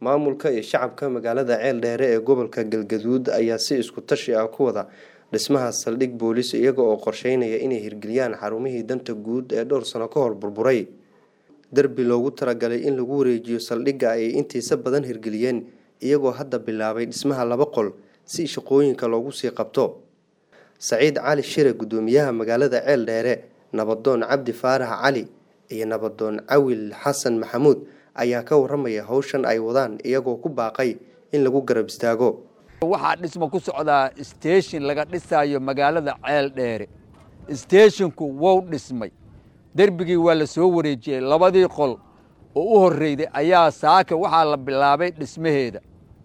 maamulka iyo shacabka magaalada ceeldheere ee gobolka galgaduud ayaa si isku tashi ah ku wada dhismaha saldhig boolis iyaga oo qorsheynaya inay hirgeliyaan xarumihii danta guud ee dhowr sano ka hor burburay derbi loogu talagalay in lagu wareejiyo saldhigga ayay intiisa badan hirgeliyeen iyagoo hadda bilaabay dhismaha laba qol si shaqooyinka loogu sii qabto saciid cali shire guddoomiyaha magaalada ceeldheere nabadoon cabdi faarax cali iyo nabadoon cawil xasan maxamuud ayaa ka waramaya howshan ay wadaan iyagoo ku baaqay in lagu garab istaago waxaa dhismo ku socdaa station laga dhisaayo magaalada ceel dheere steshinku wou dhismay derbigii waa la soo wareejiyey labadii qol oo u horreyday ayaa saaka waxaa la bilaabay dhismaheeda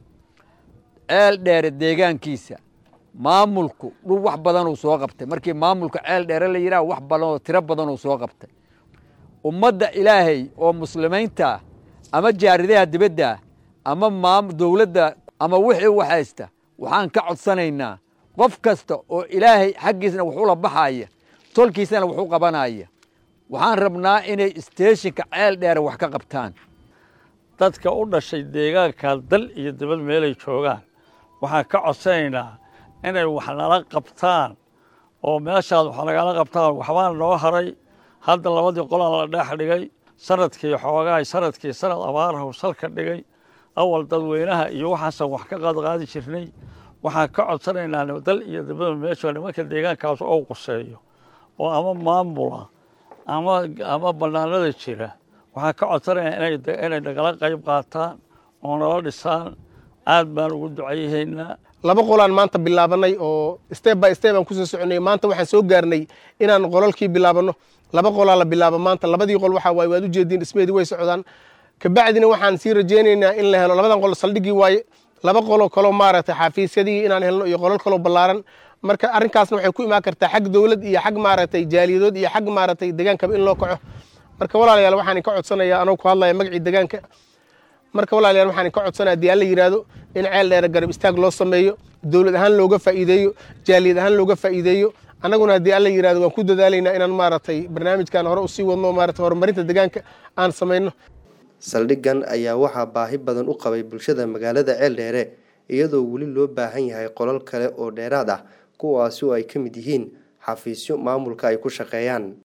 ceel dheere deegaankiisa maamulku dhul wax badanuu soo qabtay markii maamulka ceel dheere la yidhaha wax badanoo tiro badanuu soo qabtay ummadda ilaahay oo muslimiinta ama jaaridaha dibadda ama dowladda ama wixii wax haysta waxaan ka codsanaynaa qof kasta oo ilaahay xaggiisna wax ula baxaya tolkiisana wax u qabanaya waxaan rabnaa inay steshinka ceel dheere wax ka qabtaan dadka u dhashay deegaanka dal iyo dibad meelay joogaan waxaan ka codsanaynaa inay wax nala qabtaan oo meeshaad wax nagala qabtaan waxbaa noo haray hadda labadii qolaan la dhex dhigay sanadkii xoogaay sanadkii sanad abaarahu salka dhigay awal dadweynaha iyo waxaasan wax ka qaadqaadi jirnay waxaan ka codsanaynaa dal iyo dibada meesha nimanka deegaankaas oo quseeyo oo ama maamula ama ama banaanada jira waxaan ka codsanaynaa inay nagala qayb qaataan oo nala dhisaan aad baan ugu ducayahaynaa laba qolaan maanta bilaabanay oo step by step aan kusoo soconay maanta waxaan soo gaarnay inaan qolalkii bilaabano laba qolaa la bilaabo maanta labadii qol waxaa waaye waad ujeediin dhismeedii way socdaan kabacdina waxaan sii rajaynaynaa in la helo labadan qol saldhiggii waaye laba qoloo kaloo maaragtay xafiisyadii inaan helno iyo qolal kaloo ballaaran marka arrinkaasna waxay ku imaan kartaa xag dowlad iyo xag maaragtay jaaliyadood iyo xag maaragtay degaankaba in loo kaco marka walaalayaal waxaan ka codsanayaa anoo ku hadlaya magacii degaanka marka walaalayaal waxaan ka codsanaya haddii alla yidhaahdo in ceel dheere garab istaag loo sameeyo dowlad ahaan looga faa'iideeyo jaaliyad ahaan looga faa'iideeyo annaguna haddii alla yidhahdo waan ku dadaalaynaa inaan maaragtay barnaamijkan hore usii wadno maaragtay horumarinta deegaanka aan samayno saldhiggan ayaa waxaa baahi badan u qabay bulshada magaalada ceeldheere iyadoo weli loo baahan yahay qolal kale oo dheeraad ah kuwaasi oo ay ka mid yihiin xafiisyo maamulka ay ku shaqeeyaan